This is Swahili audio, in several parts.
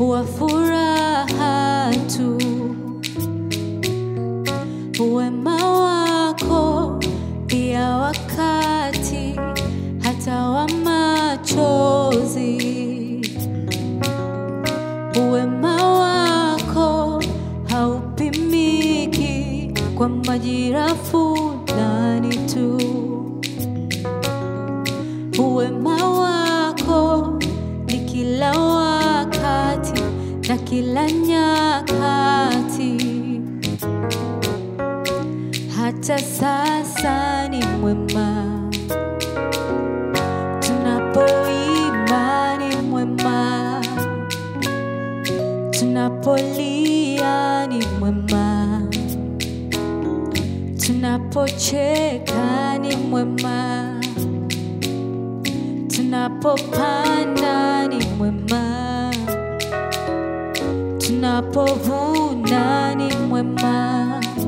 wa furaha tu. Wema wako pia wakati hata wa machozi. Wema wako haupimiki kwa majira fulani tu. Wema wako ni kila wakati na kila nyakati, hata sasa ni mwema. Tunapoimba ni mwema, tunapolia ni mwema, tunapocheka ni mwema tunapopanda ni mwema, tunapovuna ni mwema.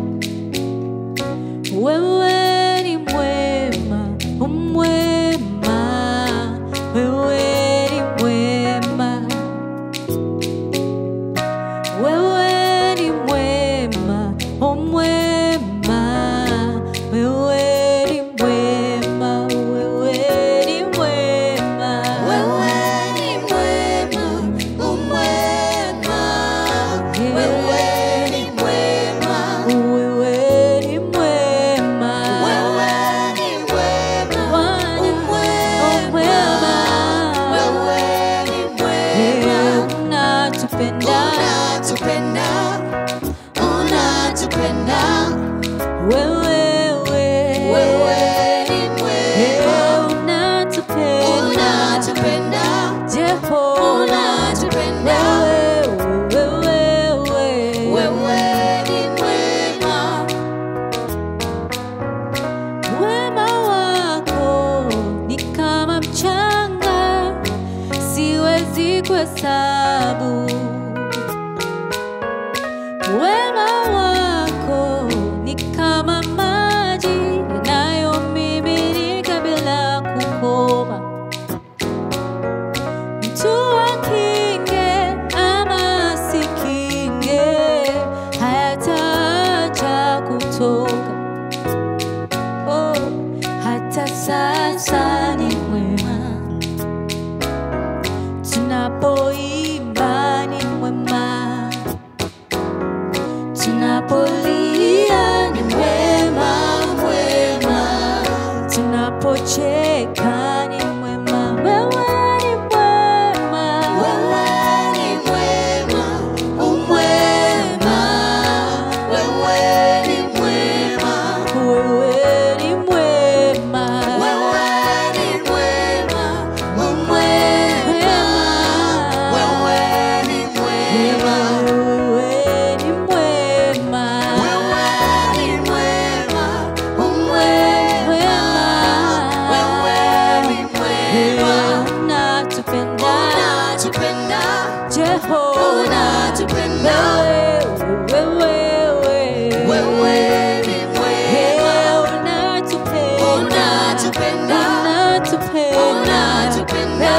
Wewe ni mwema, umwema, wewe ni mwema, wewe ni mwema, umwema, wewe ni mwema, wewe ni mwema, Wewe ni mwema, umwema. Wewe ni mwema. wewe ni mwema, Wewe ni mwema, Bwana, umwema. Wewe ni mwema. unatupenda Unatupenda, unatupenda. wewe, Wewe ni mwema. unatupenda Unatupenda, Jehova, unatupenda. wewe, wewe, Wewe ni mwema. Wema wako ni kama mchanga, siwezi kuhesabu. Wema wako ni kama maji yanayomiminika bila kukoma. Mtu akinge ama asikinge, hayataacha kutoka. Oh, hata sasa ni mwema, tunapoimba ni mwema, tunapolia ni mwema, mwema, tunapocheka ni mwema, wewe ni mwema, Wewe ni mwema, umwema. Wewe ni mwema. wewe ni mwema, Wewe ni mwema, umwema. Wewe ni mwema. wewe ni mwema. Wewe ni mwema, umwema. Wewe ni mwema. Unatupenda Unatupenda, Jehova, unatupenda. wewe, Wewe ni mwema. unatupenda, Unatupenda. unatupenda, Unatupenda.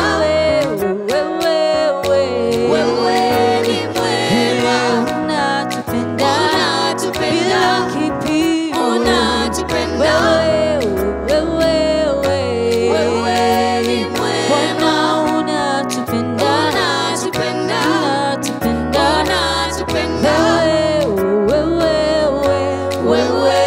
Wewe ni mwema. unatupenda Unatupenda. bila kipimo, Unatupenda. wewe, Wewe ni mwema. Bwana unatupenda, Unatupenda. unatupenda, Unatupenda. wewe, wewe, Wewe